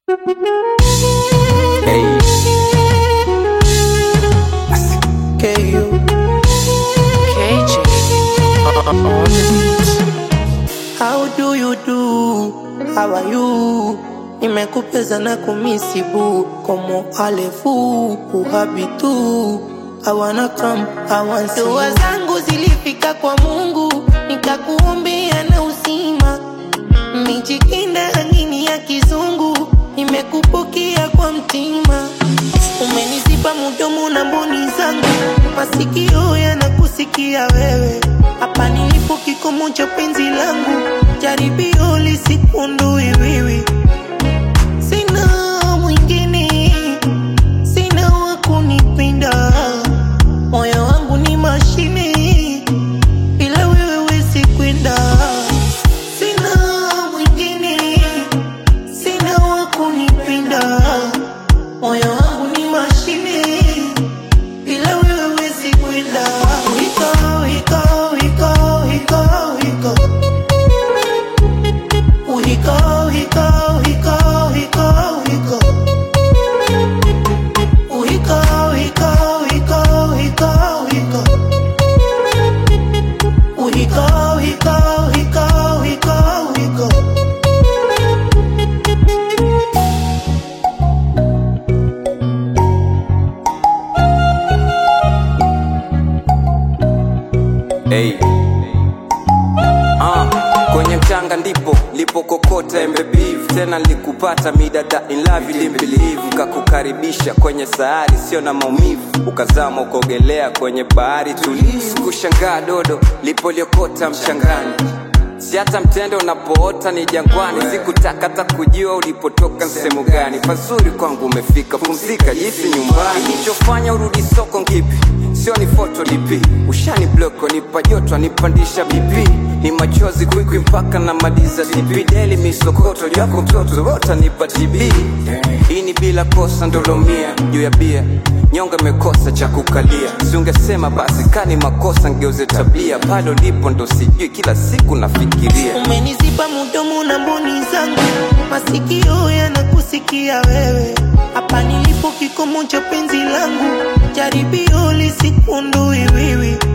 Hey. KU. KJ on the beat. How do you do? How are you? Nimekupeza na kumisibu Como alefu uhabitu I wanna come, I want see Dua zangu zilifika kwa Mungu Nikakuombea na usima Mijikinde angini ya kizungu Nimekupokea kwa mtima Umeniziba mudomo na mboni zangu Masikio yanakusikia wewe Hapa nilipo kikomo cha penzi langu Jaribio lisikundui wiwi Sina mwingine Sina wa kunipenda Moyo wangu ni mashine Bila wewe wezi kwenda Sina mwingine Sina wa kunipenda Moyo wangu ni mashine Bila wewe wezi kwenda Wiko, wiko, wiko, wiko, wiko Wiko, wiko, wiko, wiko, wiko Wiko, wiko, wiko, wiko, wiko Wiko, wiko, wiko, wiko, wiko Hey. Ah, kwenye mchanga ndipo lipokokota embe beef tena likupata midada in love ilimbilivu kakukaribisha kwenye sayari sio na maumivu ukazama ukogelea kwenye bahari tulivu kushangaa dodo lipoliokota mchangani si hata mtende unapoota ni jangwani sikutaka hata kujua ulipotoka sehemu gani pazuri kwangu umefika pumzika jisi nyumbani ilichofanya urudi soko ngipi sio ni foto lipi ushani bloko nipa joto nipandisha bp ni machozi kwikwi mpaka na maliza tp deli misokoto yako mtoto wota nipa tb hii ni bila kosa ndolomia juu ya bia nyonga imekosa cha kukalia siungesema basi kani makosa ngeuze tabia pale ulipo ndo sijui kila siku nafikiria Umeniziba mudomo na mboni zangu, masikio yanakusikia wewe. Hapa nilipo kikomo cha penzi langu, jaribio lisikundui wiwi.